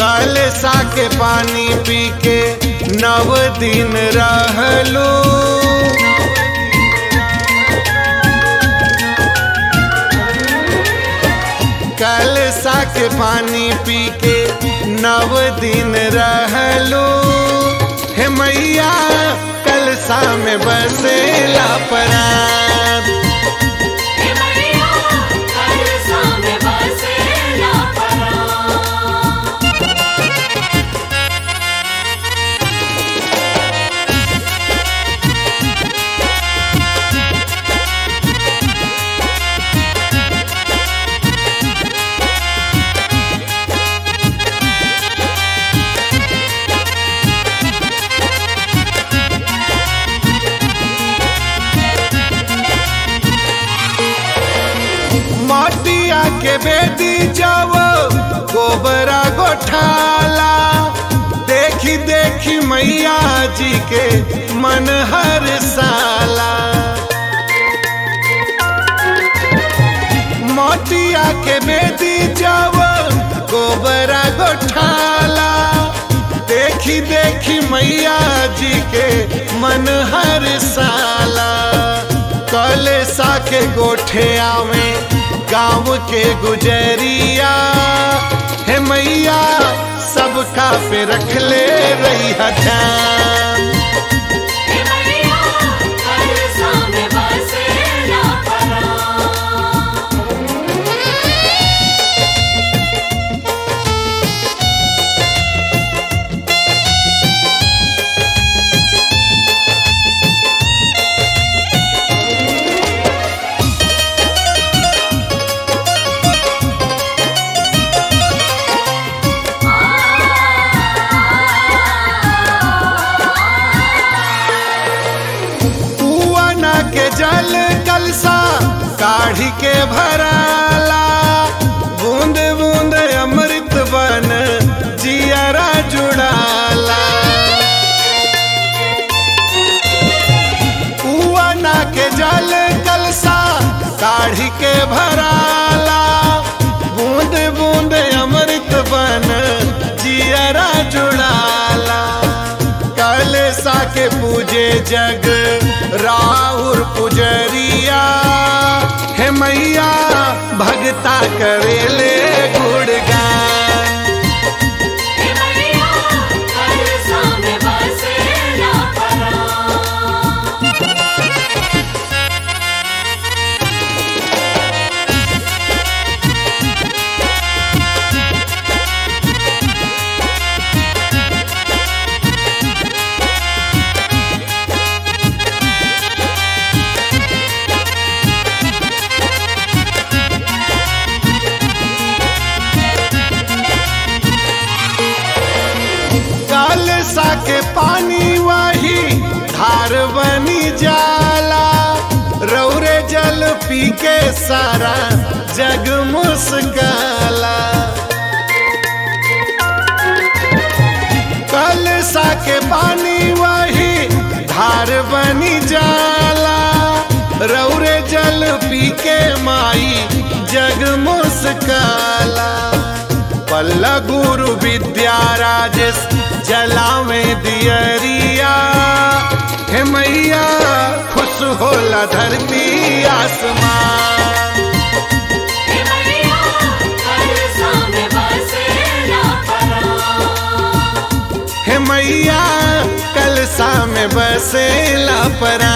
कलसा के पानी पी के नव दिन रहलू कलसा के पानी पी के नव दिन रहलू हे मैया कलसा में बसेला परान हे मैया कलसा में बसेला परान माटिया के बेदी जाव गोबरा गोठाला देखी देखी मैया जी के मन हर साला मोटिया के बेदी जाव गोबरा गोठाला देखी देखी मैया जी के मन हर साला कलसा के गोठे आवे गाँव के गुजरिया हे मैया सबका पे रख ले रही है ध्यान हे मैया कलसा में बसेला परान कुआना के जल कलसा काढ़ी के भराला बूंद बूंद अमृत बन जियरा जुड़ाला कुआना के जल कलसा काढ़ी के भराला बूंद बूंद अमृत बन जियरा जुड़ाला कलसा के पूजे जग राहुर पुजरिया हे मैया भगता करेले गुणगान हे मैया कलसा में बसेला परान कलसा के पानी वही धार बनी जाला रौरे जल पी के सारा जग मुस्काला कलसा के पानी वही धार बनी जाला रौरे जल पी के माई जग मुस्काला पल्ला गुरु विद्या राजस जलावे दियरिया हे मैया खुश होला धरती आसमान हे मैया कलसा में बसेला परान हे मैया कलसा में बसेला परा